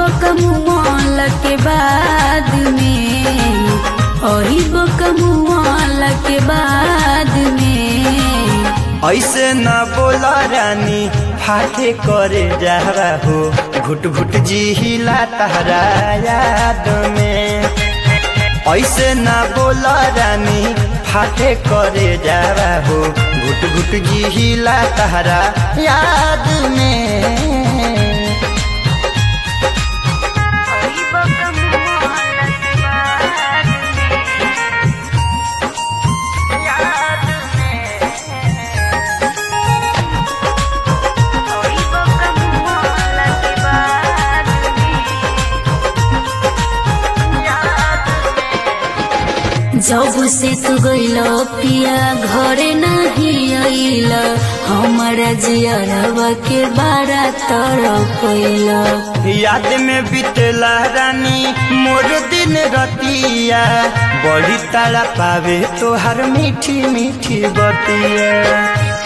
बकमुआल के बाद में ओही बकमुआल के बाद में ऐसे न बोला रानी फाटे करे जा हो घुट घुट जी हिला तहरा याद में ऐसे न बोला रानी फाटे करे जा हो घुट घुट जी हिला तहरा याद में जब से तू गइल पिया घरे नहीं आइल हमारा जियरवा के बारा तरफ याद में बितला रानी मोर दिन रतिया बड़ी तारा पावे तोहर मीठी मीठी बतिया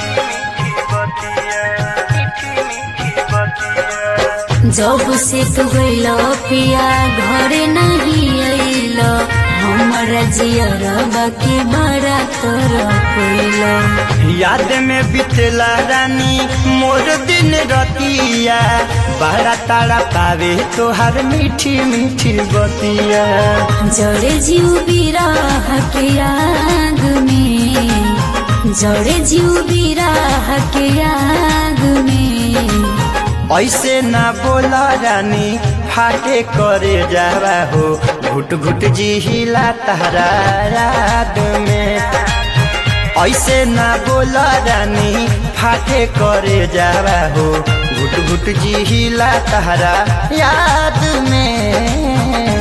जब से तू गइल पिया घरे नहीं आइल हमारा जियरवा के बारा तरफ याद में बितला रानी मोर दिन रतिया बड़ा तारा पावे तोहर मीठी मीठी बतिया जड़े जीव बिराह के आग में जड़े जीव बिराह के आग में ऐसे ना बोला रानी फाटे करे जावा हो घुट घुट जी हिला तहरा याद में ऐसे ना बोला रानी फाटे करे जावा हो घुट घुट जी हिला तहरा याद में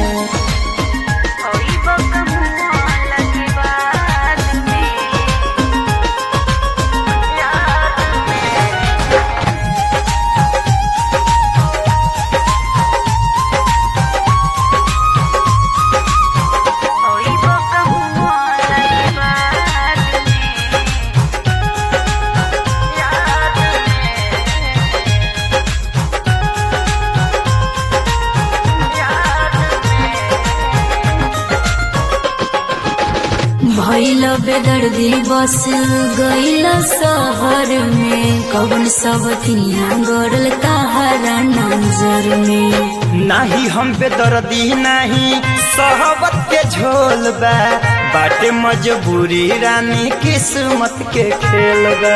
भैल बेदर्दी बस गइल शहर में कौन सब तिया गड़ल ताहरा नजर में नाही हम बेदर्दी नाही सहबत के झोल बा बाटे मजबूरी रानी किस्मत के खेल बा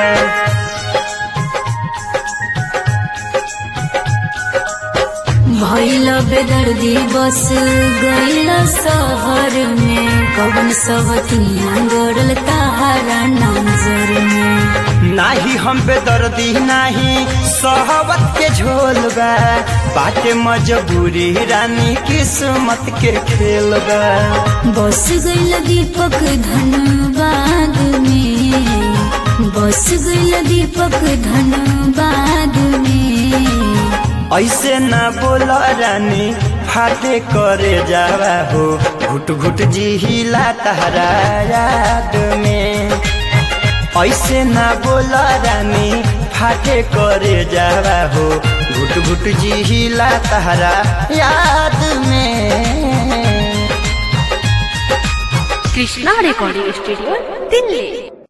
भैल बेदर्दी बस गइल शहर में कौन सब तिया गड़ल ताहरा नजर में नाही हम बेदर्दी नाही सहबत के झोल बा बाटे मजबूरी रानी किस्मत के खेल बा बस गइल दीपक धनबाद में बस गइल दीपक धनबाद में ऐसे ना बोला रानी फाटे करे जावा हो घुट घुट जी हिला तहरा याद में ऐसे ना बोला रानी फाटे करे जावा हो घुट घुट जी हिला तहरा याद में कृष्णा रेकॉर्डिंग स्टूडियो दिल्ली